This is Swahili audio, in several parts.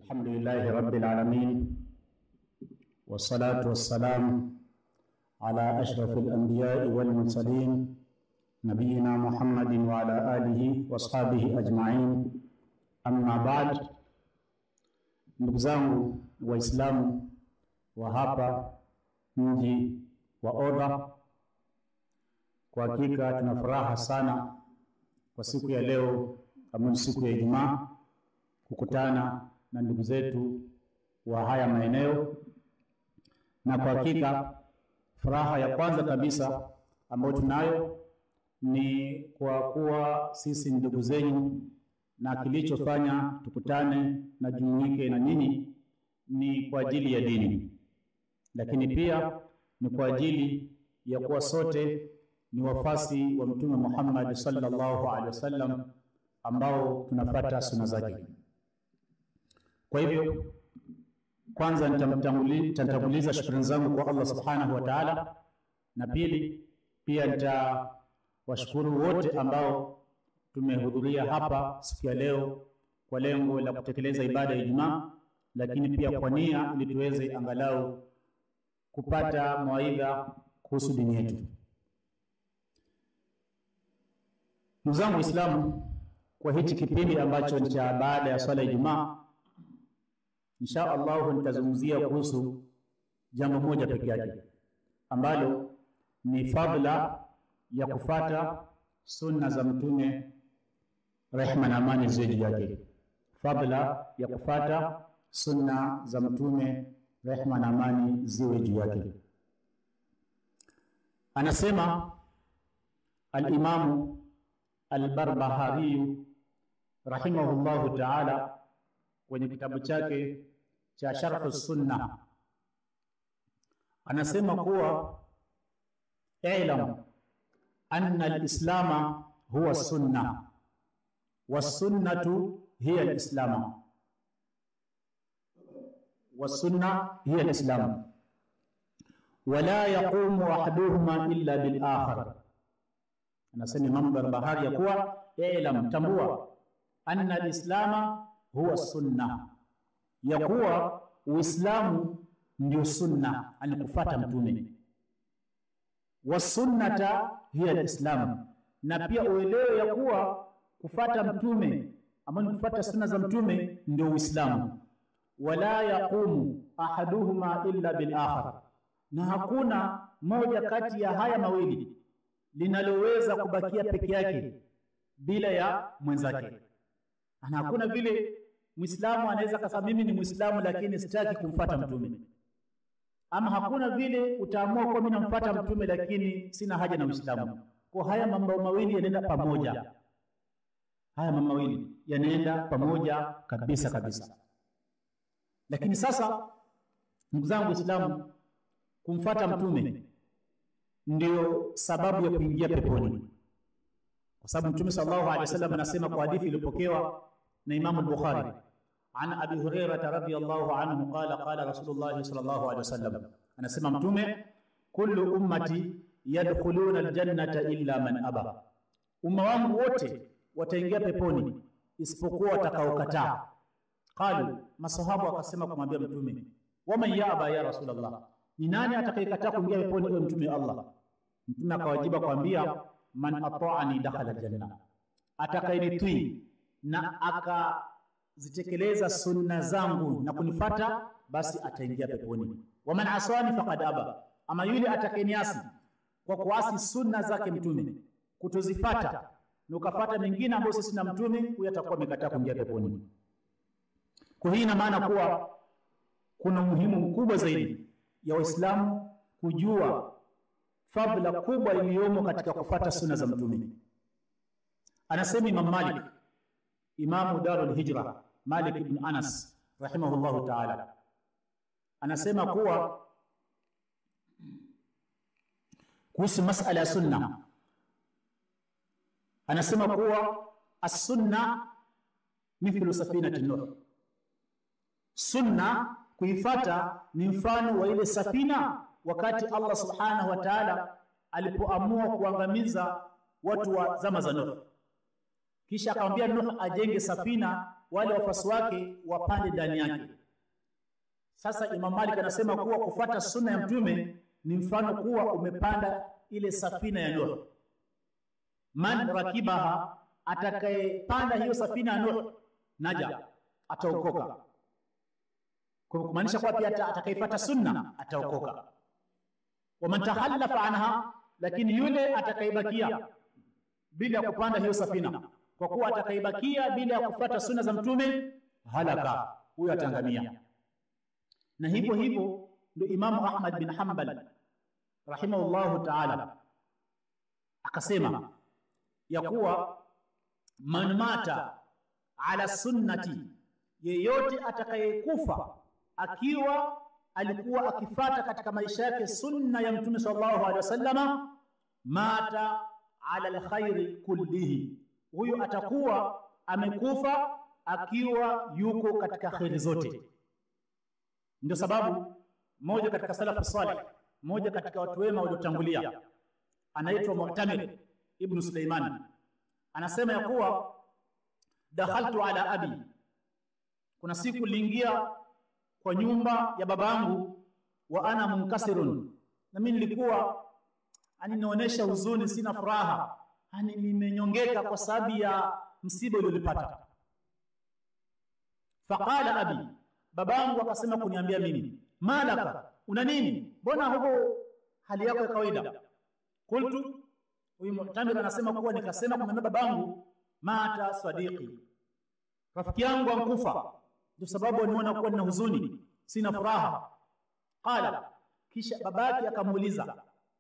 الحمد لله رب العالمين والصلاة والسلام على أشرف الأنبياء والمرسلين نبينا محمد وعلى آله وأصحابه أجمعين أما بعد ndugu zangu Waislamu wa hapa mji wa Oda, kwa hakika tuna furaha sana kwa siku ya leo ambayo ni siku ya Ijumaa kukutana na ndugu zetu wa haya maeneo, na kwa hakika furaha ya kwanza kabisa ambayo tunayo ni kwa kuwa sisi ni ndugu zenyu, na kilichofanya tukutane na jumuike na nyinyi ni kwa ajili ya dini, lakini pia ni kwa ajili ya kuwa sote ni wafasi wa Mtume Muhammad sallallahu alaihi wasallam ambao tunafata suna zake. Kwa hivyo, kwanza nitatanguliza shukrani zangu kwa Allah subhanahu wa ta'ala, na pili pia nitawashukuru wote ambao tumehudhuria hapa siku ya leo kwa lengo la kutekeleza ibada ya Ijumaa, lakini pia kwa nia ili tuweze angalau kupata mawaidha kuhusu dini yetu. Ndugu zangu Waislamu, kwa hichi kipindi ambacho ni cha baada ya swala ya Ijumaa, insha Allahu nitazungumzia kuhusu jambo moja peke yake ambalo ni fadhila ya kufata sunna za Mtume, rehma na amani ziwe juu yake. Fadhila ya kufata sunna za Mtume, rehma na amani ziwe juu yake. Anasema Alimamu Albarbahariyu rahimahullahu taala kwenye kitabu chake cha Sharhu Sunna, anasema kuwa ilam anna alislama huwa sunna wassunnatu hiya alislama wassunna hiya alislamu wala yaqumu ahaduhuma illa bil akhar. Anasema Imam Barbahari ya kuwa ilam, tambua anna alislama huwa sunna, ya kuwa Uislamu ndio sunna, ani kufata mtume. Wasunnata hiya alislamu, na pia uelewe ya kuwa kufata mtume ama ni kufata sunna za mtume ndio Uislamu. Wala yaqumu ahaduhuma illa bil akhar, na hakuna moja kati ya haya mawili linaloweza kubakia peke yake bila ya mwenzake. Na hakuna vile Muislamu anaweza kasema mimi ni Muislamu lakini sitaki kumfata mtume, ama hakuna vile utaamua kuwa mimi namfuata mtume lakini sina haja na Uislamu. Kwa haya mambo mawili yanaenda pamoja, haya mambo mawili yanaenda pamoja kabisa kabisa. Lakini sasa, ndugu zangu Waislamu, kumfata mtume ndio sababu ya kuingia peponi, kwa sababu Mtume sallallahu alaihi wasallam anasema kwa hadithi iliyopokewa na Imamu al-Bukhari an Abi Hurairah radhiyallahu anhu qala qala Rasulullah sallallahu alaihi wasallam, anasema Mtume, kullu ummati yadkhuluna aljannata illa man aba, umma wangu wote wataingia peponi isipokuwa watakaokataa. Qalu, masahaba wakasema kumwambia Mtume, waman yaba ya Rasulullah, ni nani atakayekataa kuingia peponi, ewe Mtume Allah? Mtume akawajiba kwambia, man ata'ani dakhala aljanna, atakayenitii na akazitekeleza sunna zangu na kunifata basi ataingia peponi. Wa man aswani faqad aba, ama yule atakayeniasi kwa kuasi sunna zake mtume kutozifata na ukafata mengine ambayo sisi na mtume, huyo atakuwa amekataa kuingia peponi. Kwa hii ina maana kuwa kuna umuhimu mkubwa zaidi ya Waislamu kujua fadhila kubwa iliyomo katika kufata sunna za mtume. Anasema Imam Malik, Imamu Darul Hijra, Malik ibn Anas rahimahullahu ta'ala, anasema kuwa kuhusu masala ya sunna, anasema kuwa as-sunna mithlu safinati Nuh, sunna kuifata ni mfano wa ile safina wakati Allah subhanahu wa ta'ala alipoamua kuangamiza watu wa zama za Nuh. Kisha akamwambia Nuh ajenge safina wale wafuasi wake wapande ndani yake. Sasa Imam Malik anasema kuwa kufuata sunna ya mtume ni mfano kuwa umepanda ile safina ya Nuh. Man rakibaha, atakayepanda hiyo safina ya Nuh naja, ataokoka. Kwa kumaanisha kuwa pia atakayefuata sunna ataokoka. Waman tahallafa anha, lakini yule atakayebakia bila ya kupanda hiyo safina, kwa kuwa atakayebakia bila ya kufuata sunna za mtume halaka, huyo atangamia. Na hivyo hivyo ndio Imamu Ahmad bin Hanbal rahimahullahu taala akasema ya kuwa man mata ala sunnati, yeyote atakayekufa akiwa alikuwa akifata katika maisha yake sunna ya mtume sallallahu alaihi wasallama, mata ala alkhairi kullihi, huyo atakuwa amekufa akiwa yuko katika kheri zote. Ndio sababu mmoja katika salafu salih, mmoja katika watu wema waliotangulia, anaitwa Mu'tamir ibn Suleiman, anasema ya kuwa dakhaltu ala abi, kuna siku niliingia kwa nyumba ya babangu, wa ana munkasirun, na mimi nilikuwa ani nionyesha huzuni, sina furaha, ani nimenyongeka kwa sababu ya msiba uliolipata. Faqala abi, babangu akasema kuniambia mimi, malaka, una nini? Mbona huko hali yako ya kawaida? Qultu, huyu Mu'tamir anasema kuwa nikasema kumwambia babangu, mata sadiqi, rafiki yangu ankufa, ndio sababu aniona kuwa nina huzuni, sina furaha. Qala, kisha babake akamuuliza,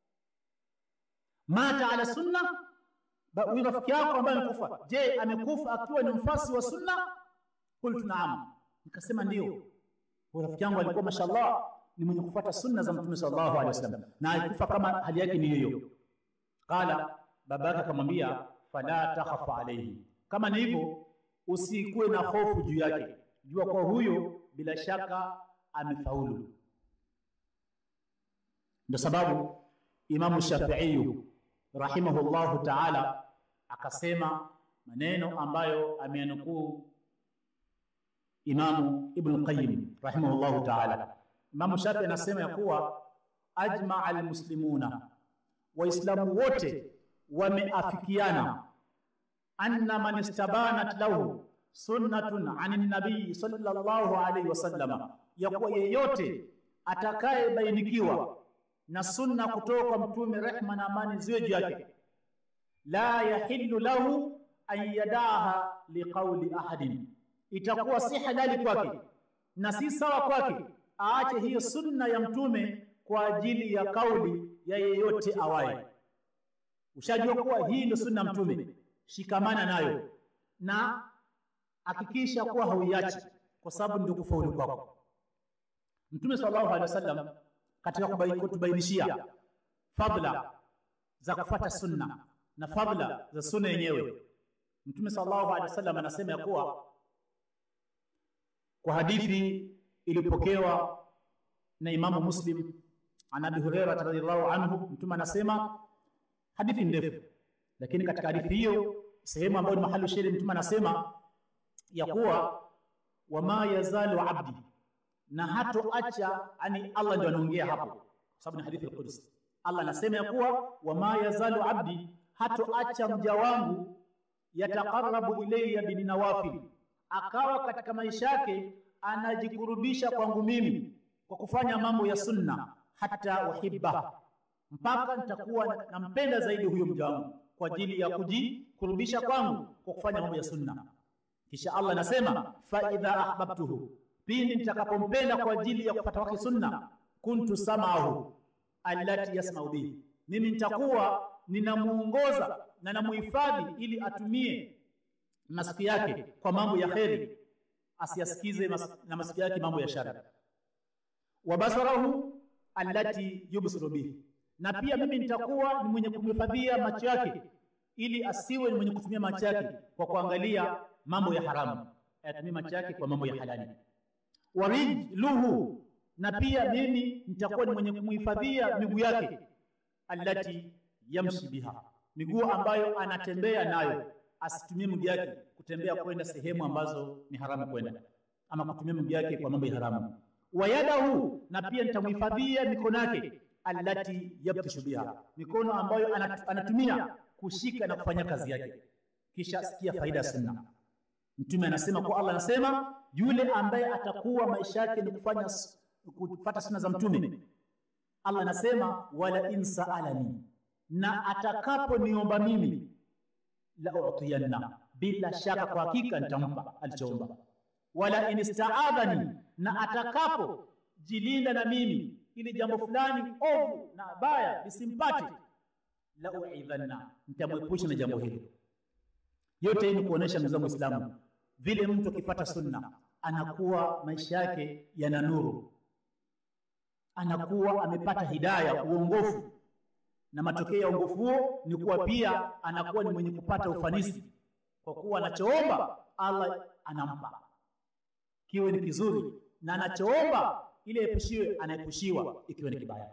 mata ala sunna, huyu rafiki yako ambaye amekufa, je, amekufa akiwa ni mfasi wa sunna? Qultu naam, nikasema ndio. Huyu rafiki yangu alikuwa mashallah ni mwenye kufuata sunna za Mtume sallallahu alaihi wasallam na alikufa kama hali yake ni hiyo. Qala, babake akamwambia fala takhafa alayhi, kama ni hivyo usikuwe na hofu juu yake, jua kwa huyo bila shaka amefaulu. Ndio sababu Imamu Shafi'i rahimahullahu ta'ala akasema maneno ambayo ameanukuu Imamu Ibn Qayyim rahimahullahu ta'ala. Imamu Shafi anasema ya kuwa ajmaa almuslimuna, Waislamu wote wameafikiana anna man istabanat lahu sunnatun anin nabii sallallahu alayhi wasallam, ya kuwa yeyote atakayebainikiwa na sunna kutoka kwa mtume rehma na amani ziwe juu yake, la yahillu lahu an yadaha liqauli ahadin, itakuwa si halali kwake na si sawa kwake aache hiyo sunna ya mtume kwa ajili ya kauli ya yeyote awaye. Ushajua kuwa hii ndio sunna ya mtume, shikamana nayo na hakikisha kuwa hauiachi, kwa sababu ndio kufaulu kwako. Mtume sallallahu alaihi wasallam katika kutubainishia fadla za kufuata sunna na fadla za sunna yenyewe, Mtume sallallahu alaihi wasallam anasema ya kuwa kwa hadithi iliyopokewa na Imamu Muslim an Abi Hurairah radhiyallahu anhu, mtume anasema, hadithi ndefu, lakini katika hadithi hiyo sehemu ambayo ni mahali sheri, mtume anasema ya kuwa wama yazalu abdi, na hatoacha, ani Allah ndio anaongea hapo, kwa sababu ni hadithi al-Qudsi. Allah anasema ya kuwa wama yazalu abdi, hatoacha mja wangu yataqarrabu ilayya bin nawafil, akawa katika maisha yake anajikurubisha kwangu mimi kwa kufanya mambo ya sunna, hata uhibba, mpaka nitakuwa nampenda zaidi huyo mja wangu kwa ajili ya kujikurubisha kwangu kwa kufanya mambo ya sunna. Kisha Allah anasema fa idha ahbabtuhu, pindi nitakapompenda kwa ajili ya kupata wake sunna, kuntu sam'ahu allati yasma'u bihi, mimi nitakuwa ninamuongoza na namuhifadhi ili atumie masikio yake kwa mambo ya kheri asiyasikize mas, na masikio yake mambo ya shari. Wa basarahu allati yubsiru bihi, na pia mimi nitakuwa ni mwenye kumhifadhia macho yake ili asiwe ni mwenye kutumia macho yake kwa kuangalia mambo ya haramu, ayatumie macho yake kwa mambo ya halali. Wa rijluhu, na pia mimi nitakuwa ni mwenye kumhifadhia miguu yake allati yamshi biha, miguu ambayo anatembea nayo asitumie mguu yake kutembea kwenda sehemu ambazo ni haramu kwenda, ama kutumia mguu yake kwa mambo ya haramu. Wa yadahu, na pia nitamhifadhia mikono yake, allati yabtishu biha, mikono ambayo anatumia kushika na kufanya kazi yake. Kisha sikia faida ya sunna. Mtume anasema kwa Allah anasema, yule ambaye atakuwa maisha yake ni kufanya kufuata sunna za Mtume, Allah anasema wala in saalani, na atakaponiomba mimi la utiyanna, bila shaka kwa hakika nitampa alichoomba. Wala in istaadhani, na atakapo jilinda na mimi ili jambo fulani ovu na baya lisimpate, la uidhanna, nitamwepusha na jambo hilo. Yote hii ni kuonesha ndugu zangu Waislamu, vile mtu akipata sunna anakuwa maisha yake yana nuru, anakuwa amepata hidaya, uongofu, na matokeo ya uongofu huo ni kuwa pia anakuwa ni mwenye kupata ufanisi, kwa kuwa anachoomba Allah anampa, kiwe ni kizuri, na anachoomba ile epushiwe, anaepushiwa ikiwa ni kibaya.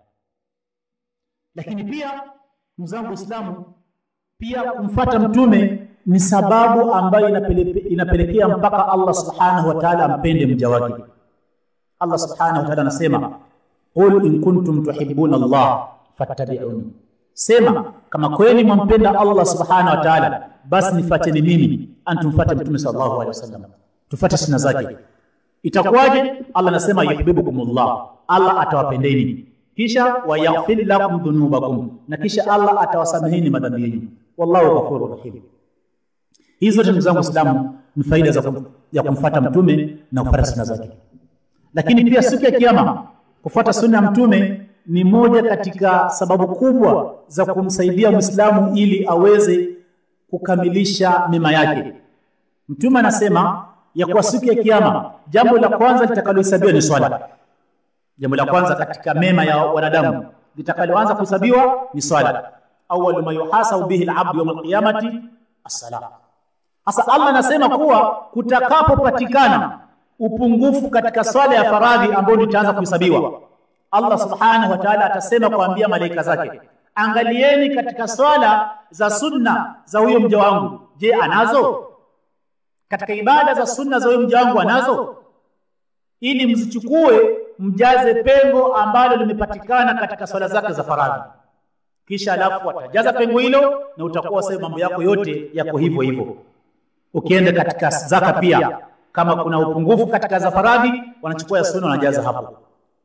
Lakini pia ndugu zangu Waislamu, pia kumfata mtume ni sababu ambayo inapele, inapelekea mpaka Allah subhanahu wa ta'ala ampende mja wake. Allah subhanahu wa ta'ala anasema qul in kuntum tuhibbuna Allah fattabi'uni, sema kama kweli mwampenda Allah subhanahu wa ta'ala, basi nifuateni mimi, antumfuate mtume sallallahu alaihi wasallam, tufuate sunna zake. Itakuwaje? Allah anasema yuhibbukumullah, Allah atawapendeni, kisha wayaghfir lakum dhunubakum, na kisha Allah atawasameheni madhambi yenu, wallahu ghafurur rahim. Hizi zote ndugu zangu Waislamu ni faida za kum, ya kumfuata mtume na kufuata sunna zake. Lakini pia siku ya Kiyama kufuata sunna ya mtume ni moja katika sababu kubwa za kumsaidia Muislamu ili aweze kukamilisha mema yake. Mtume anasema ya kuwa siku ya Kiyama jambo la kwanza litakalohesabiwa ni swala. Jambo la kwanza katika mema ya wanadamu litakaloanza kuhesabiwa ni swala. Awwalu ma yuhasabu bihi al-abdu yawm al-qiyamati as-salah. Sasa Allah anasema kuwa kutakapopatikana upungufu katika swala ya faradhi ambayo itaanza kuhesabiwa, Allah subhanahu wa ta'ala atasema kuambia malaika zake, angalieni katika swala za sunna za huyo mja wangu, je, anazo? Katika ibada za sunna za huyo mja wangu anazo, ili mzichukue mjaze pengo ambalo limepatikana katika swala zake za faradhi. Kisha alafu watajaza pengo hilo, na utakuwa sasa mambo yako yote yako hivyo hivyo. Ukienda katika zaka pia, kama kuna upungufu katika za faradhi, wanachukua ya sunna wanajaza hapo.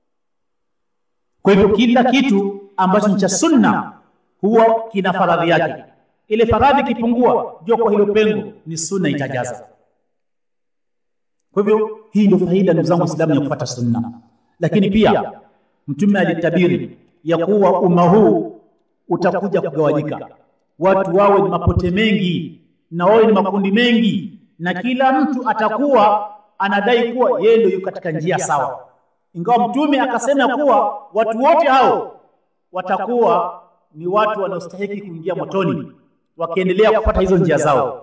Kwa hivyo kila kitu ambacho ni cha sunna huwa kina faradhi yake. Ile faradhi ikipungua, jua kwa hilo pengo ni sunna itajaza. Kwa hivyo hii ndio faida ndugu zangu Waislamu ya kufuata sunna. Lakini pia Mtume alitabiri ya kuwa umma huu utakuja kugawanyika, watu wawe ni mapote mengi na wawe ni makundi mengi, na kila mtu atakuwa anadai kuwa yeye ndio yuko katika njia sawa, ingawa Mtume akasema kuwa watu wote hao watakuwa ni watu wanaostahili kuingia motoni wakiendelea kufuata hizo njia zao.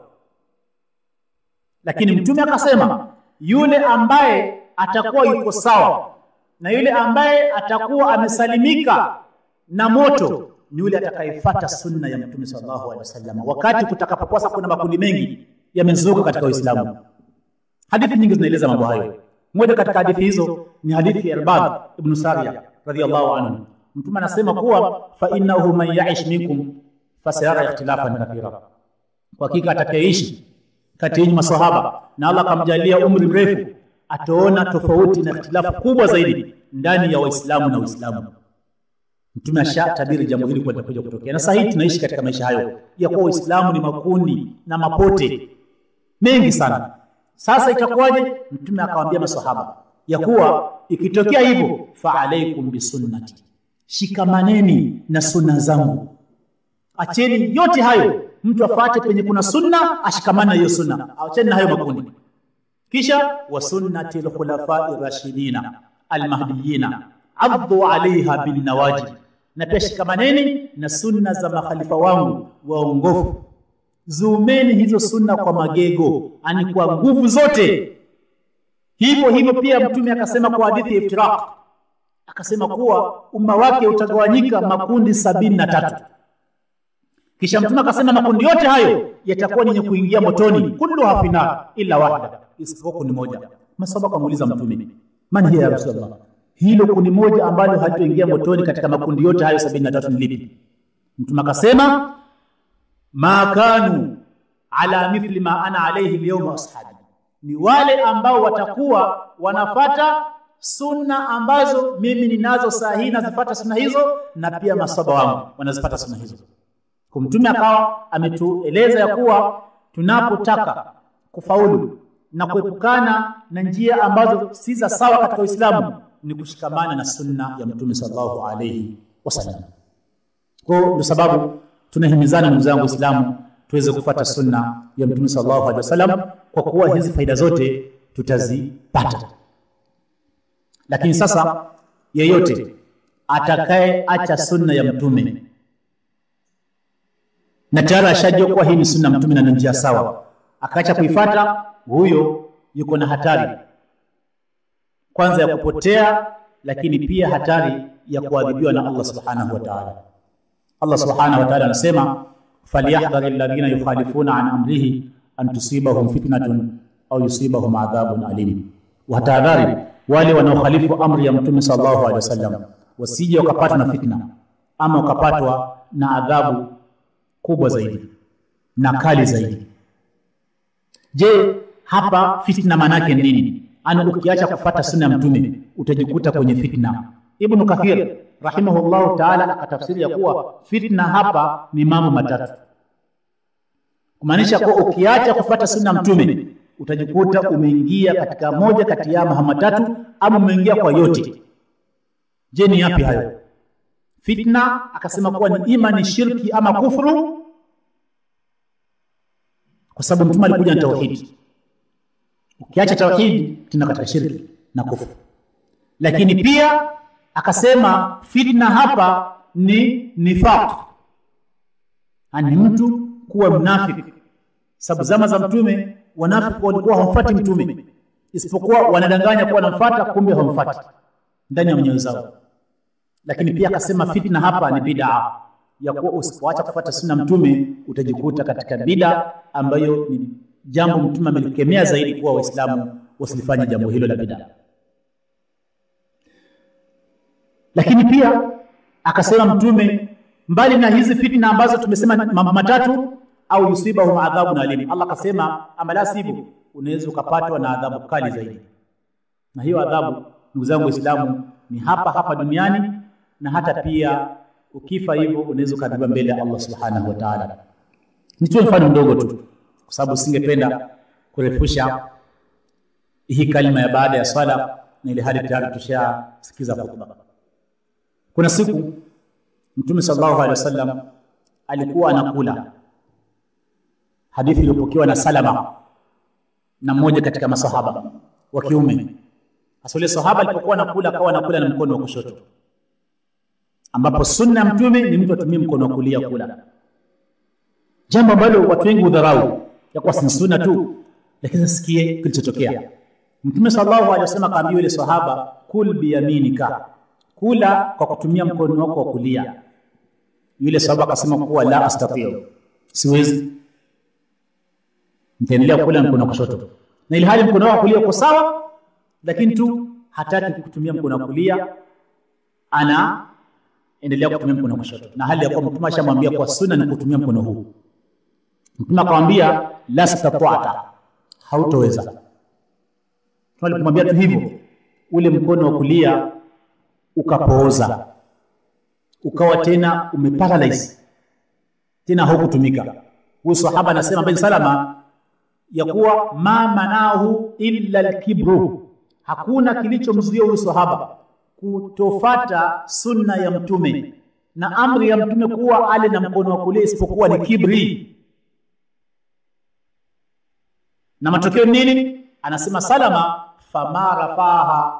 Lakini Mtume akasema yule ambaye atakuwa yuko sawa na yule ambaye atakuwa amesalimika na moto ni yule atakayefuata sunna ya Mtume sallallahu alaihi wasallam, wakati kutakapokuwa kuna makundi mengi yamezuka katika Uislamu. Hadithi nyingi zinaeleza mambo hayo. Moja katika hadithi hizo ni hadithi ya Irbad ibn Sariya radhiyallahu anhu. Mtume anasema kuwa fa innahu man ya'ish minkum fasayara ikhtilafan kathira, kwa hakika atakayeishi kati yenu maswahaba na Allah akamjalia umri mrefu, ataona tofauti na ikhtilafu kubwa zaidi ndani ya Waislamu na Uislamu. Mtume ashatabiri jambo hili kwenda kuja kutokea, na sasa tunaishi katika maisha hayo ya kuwa Uislamu ni makundi na mapote mengi sana. Sasa itakuwaje? Mtume akawaambia maswahaba ya kuwa ikitokea hivyo, fa alaikum bisunnati, shikamaneni na sunna zangu, acheni yote hayo, mtu afate penye kuna sunna, ashikamane na hiyo sunna, acheni na hayo makundi. Kisha wa sunnati alkhulafai rashidina almahdiyina addu alaiha bin nawajib, na pia shikamaneni na sunna za makhalifa wangu waongofu Zuumeni hizo sunna kwa magego, ani kwa nguvu zote. Hivyo hivyo pia Mtume akasema kwa hadithi ya iftiraq, akasema kuwa umma wake utagawanyika makundi sabini na tatu. kisha mtume akasema makundi yote hayo yatakuwa yenye kuingia motoni kulluha finar illa wahida isipokuwa kundi moja masahaba kamuuliza mtume man hiya ya rasulullah hilo kundi moja ambalo halitoingia motoni katika makundi yote hayo sabini na tatu ni lipi mtume akasema ma kanu ala mithli ma ana alayhi alyawma ashabi ni wale ambao watakuwa wanafata sunna ambazo mimi ninazo saa hii nazifata sunna hizo na pia masaba wangu wanazipata sunna hizo kwa mtume akawa ametueleza ya kuwa tunapotaka kufaulu na kuepukana na njia ambazo si za sawa katika Uislamu ni kushikamana na sunna ya mtume sallallahu alayhi wasallam. Kwa ndio sababu tunahimizana ndugu zangu Waislamu tuweze kufuata sunna ya mtume sallallahu alaihi wasallam kwa kuwa hizi faida zote tutazipata. Lakini sasa yeyote atakaye acha sunna ya mtume na tayari ashajua kuwa hii ni sunna ya mtume na ni njia sawa, akaacha kuifata, huyo yuko na hatari kwanza ya kupotea, lakini pia hatari ya kuadhibiwa na Allah subhanahu wa ta'ala. Allah subhanahu wa ta'ala anasema falyahdhari alladhina yukhalifuna an amrihi an tusibahum fitnatun au yusibahum adhabun alim, watahadhari wale wanaokhalifu amri ya mtume sallallahu alaihi wasallam wasije wakapatwa na fitna ama wakapatwa na adhabu kubwa zaidi na kali zaidi. Je, hapa fitna manake nini? Ana ukiacha kufata sunna ya mtume utajikuta kwenye fitna. Ibn Kathir rahimahullahu ta'ala akatafsiri ya kuwa fitna hapa ni mambo matatu, kumaanisha kuwa ukiacha kufata sunna ya mtume utajikuta umeingia katika moja kati ya mambo matatu, ama umeingia kwa yote. Je, ni yapi hayo? Fitna akasema kuwa ni ima ni shirki ama kufuru, kwa sababu mtume alikuja na tauhidi. Ukiacha tauhidi tuna katika shirki na kufuru. Lakini pia akasema fitna hapa ni nifaq, ni mtu kuwa mnafiki, sababu zama za mtume wanafiki walikuwa hawamfuati mtume, isipokuwa wanadanganya kuwa wanamfuata, kumbe hawamfuati ndani ya nyoyo zao lakini pia akasema fitna hapa ni bid'a ya kuwa usipoacha kufuata sunna mtume utajikuta katika bid'a ambayo ni jambo mtume amelikemea zaidi kuwa waislamu wasilifanye jambo hilo la bid'a lakini pia akasema mtume mbali na hizi fitna ambazo tumesema mambo matatu au yusibahum adhabun alim Allah akasema amala sibu unaweza ukapatwa na adhabu kali zaidi na hiyo adhabu ndugu zangu waislamu ni hapa hapa duniani na hata pia ukifa hivyo unaweza ukadhibiwa mbele ya Allah subhanahu wa ta'ala. Nitoe mfano mdogo tu, kwa sababu singependa kurefusha hii kalima ya baada ya swala, na ile hali tayari tushasikiza khutba. Kuna siku Mtume sallallahu alaihi wasallam alikuwa anakula, hadithi iliyopokewa na Salama na mmoja katika masahaba wa kiume. Sasa yule sahaba alipokuwa anakula, akawa anakula na mkono wa kushoto ambapo sunna ya mtume ni mtu atumie mkono wa kulia kula, jambo ambalo watu wengi hudharau ya kuwa si sunna tu. Lakini sikie kilichotokea. Mtume sallallahu alaihi wasallam akaambia yule sahaba, kul biyaminika, kula kwa kutumia mkono wako wa kulia. Yule sahaba akasema kuwa la astatiu, siwezi, nitaendelea kula mkono wa kushoto, na ili hali mkono wako wa kulia uko sawa, lakini tu hataki kutumia mkono wa kulia, ana endelea kutumia mkono wa kushoto, na hali ya kuwa mtume ashamwambia kwa sunna ni kutumia mkono huu. Mtume akamwambia la stata'ta, hautoweza. Alipomwambia tu hivyo, ule mkono wa kulia ukapooza, ukawa tena umeparalyze, tena haukutumika. Huyu sahaba anasema bin Salama ya kuwa ma manahu illa alkibru, hakuna kilichomzuia huyu sahaba kutofata sunna ya mtume na amri ya mtume kuwa ale na mkono wa kulia isipokuwa ni kibri. Na matokeo nini? Anasema Salama, fama rafaha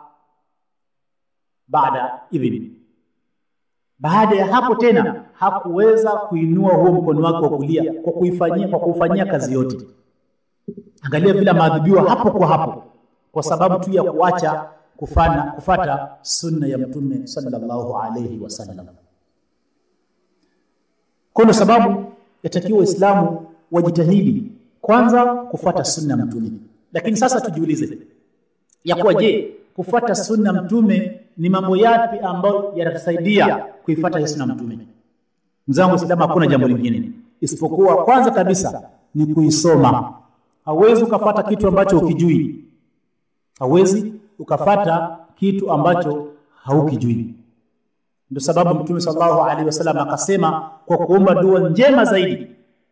baada idhni, baada ya hapo tena hakuweza kuinua huo mkono wake wa kulia kwa kuifanyia kwa kuufanyia kazi yote. Angalia vile maadhibiwa hapo kwa hapo, kwa sababu tu ya kuacha kufana kufata sunna ya mtume sallallahu alayhi wasallam. Kwa sababu yatakiwa Waislamu wajitahidi kwanza kufuata sunna ya Mtume. Lakini sasa tujiulize ya kuwa je, kufuata sunna Mtume ni mambo yapi ambayo yanatusaidia kuifuata hiyo sunna Mtume? Mzangu Waislamu, hakuna jambo lingine isipokuwa kwanza kabisa ni kuisoma. Hauwezi ukafata kitu ambacho ukijui, hauwezi ukafata kitu ambacho haukijui. Ndio sababu Mtume sallallahu alaihi wasallam akasema kwa kuomba dua njema zaidi,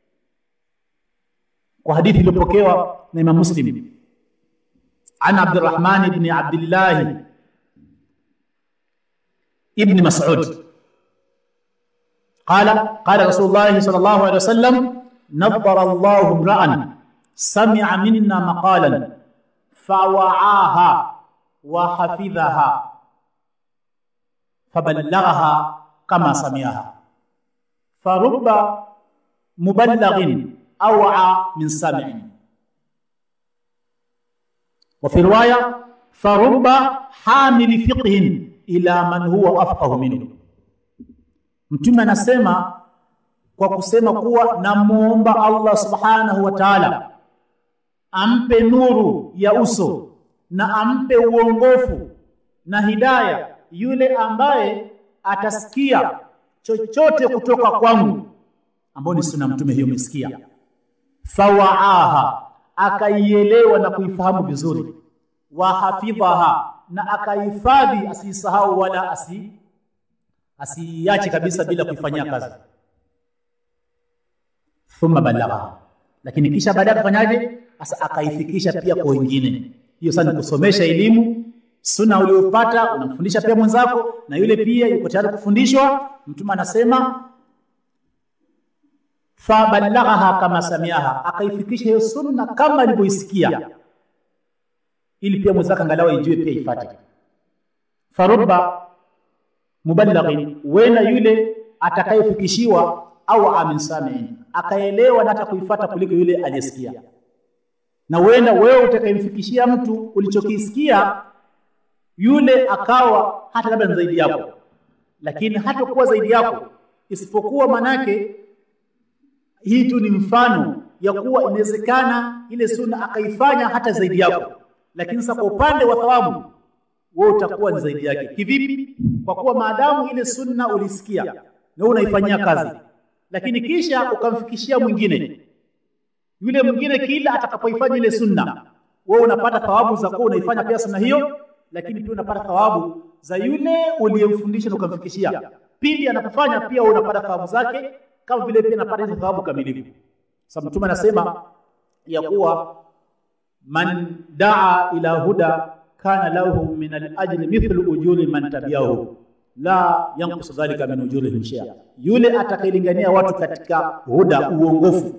kwa hadithi iliyopokewa na Imam Muslim an Abdurrahman ibn Abdullah ibn Mas'ud قال قال رسول الله صلى الله عليه وسلم نظر الله امرأ سمع منا مقالا فوعاها وحفظها فبلغها كما سمعها فرب مبلغ أوعى من سامع وفي رواية فرب حامل فقه إلى من هو أفقه منه Mtume anasema kwa kusema kuwa namuomba Allah subhanahu wa ta'ala ampe nuru ya uso na ampe uongofu na hidaya yule ambaye atasikia chochote kutoka kwangu ambao ni sunna mtume hiyo umesikia fawaaha akaielewa na kuifahamu vizuri wa hafidhaha na akahifadhi asisahau wala asi asiache kabisa bila kuifanyia kazi thumma balagha lakini kisha baadaye akafanyaje sasa akaifikisha pia kwa wengine hiyo sasa ni kusomesha elimu sunna uliyopata unamfundisha pia mwenzako na yule pia yuko tayari kufundishwa mtume anasema fabalaghaha kama samiaha akaifikisha hiyo sunna kama alivyoisikia ili pia mwenzake angalau ijue pia ifate farubba muballighin wena yule atakayefikishiwa au amin samiin akaelewa na hata kuifuata kuliko yule aliyesikia na wenda wewe utakayemfikishia mtu ulichokisikia yule akawa hata labda zaidi yako lakini hata kuwa zaidi yako isipokuwa manake hii tu ni mfano ya kuwa inawezekana ile sunna akaifanya hata zaidi yako lakini sasa kwa upande wa thawabu wewe utakuwa ni zaidi yake kivipi kwa kuwa maadamu ile sunna ulisikia na unaifanyia kazi lakini kisha ukamfikishia mwingine yule mwingine kila atakapoifanya ile sunna wewe unapata thawabu za kuwa unaifanya pia sunna hiyo lakini pia unapata thawabu za yule uliyemfundisha na ukamfikishia pili anapofanya pia unapata thawabu zake kama vile pia anapata hizo thawabu kamilifu sababu mtume anasema ya kuwa man daa ila huda kana lahu min al-ajri mithlu ujuri man tabi'ahu la yanqus dhalika min ujurihim shay'a yule atakayelingania watu katika huda uongofu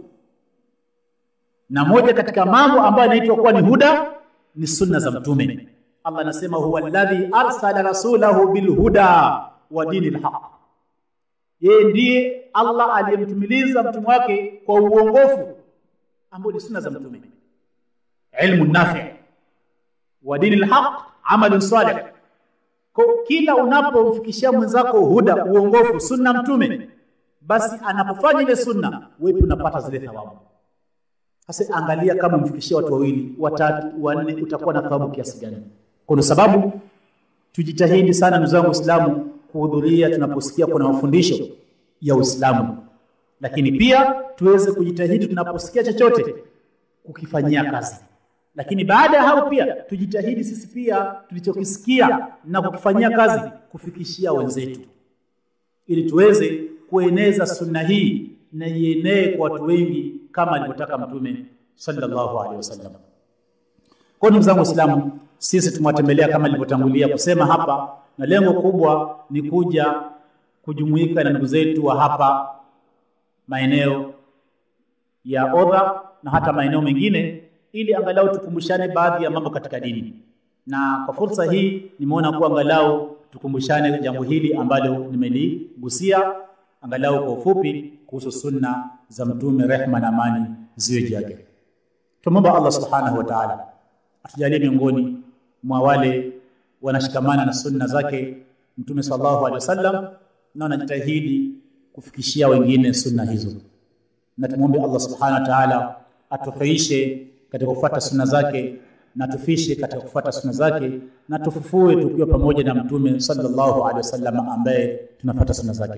na moja katika mambo ambayo yanaitwa kuwa ni huda ni sunna za mtume Allah anasema huwa alladhi arsala rasulahu bil huda wa dinil haqq yeye ndiye Allah aliyemtumiliza mtume wake kwa uongofu ambao ni sunna za mtume ilmu nafi wa dinil haqq amalun salih kwa kila unapomfikishia mwenzako huda uongofu sunna mtume basi anapofanya ile sunna wewe unapata zile thawabu sasa angalia kama mfikishia watu wawili watatu wanne utakuwa na thawabu kiasi gani kwa sababu tujitahidi sana ndugu zangu waislamu kuhudhuria tunaposikia kuna mafundisho ya Uislamu lakini pia tuweze kujitahidi tunaposikia chochote kukifanyia kazi lakini baada ya hapo pia tujitahidi sisi pia tulichokisikia na kukifanyia kazi kufikishia wenzetu ili tuweze kueneza sunna hii na ienee kwa watu wengi kama alivyotaka mtume sallallahu alaihi wasallam kwa ndugu zangu waislamu sisi tumewatembelea kama nilivyotangulia kusema hapa na lengo kubwa ni kuja kujumuika na ndugu zetu wa hapa maeneo ya Odha na hata maeneo mengine ili angalau tukumbushane baadhi ya mambo katika dini. Na kwa fursa hii nimeona kuwa angalau tukumbushane jambo hili ambalo nimeligusia angalau kwa ufupi kuhusu sunna za Mtume, rehma na amani ziwe juu yake. Tumomba Allah subhanahu wa ta'ala atujalie miongoni mwa wale wanashikamana na sunna zake Mtume sallallahu alaihi wasallam na wanajitahidi kufikishia wengine sunna hizo. na tumwombe Allah subhanahu wa ta'ala atuhuishe katika kufuata sunna zake na tufishe katika kufuata sunna zake na tufufue tukiwa pamoja na mtume sallallahu alaihi wasallam ambaye tunafuata sunna zake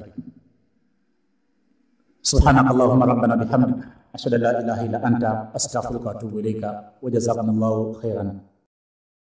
سبحانك اللهم ربنا بحمدك أشهد أن لا إله إلا أنت أستغفرك وأتوب إليك وجزاكم الله خيرا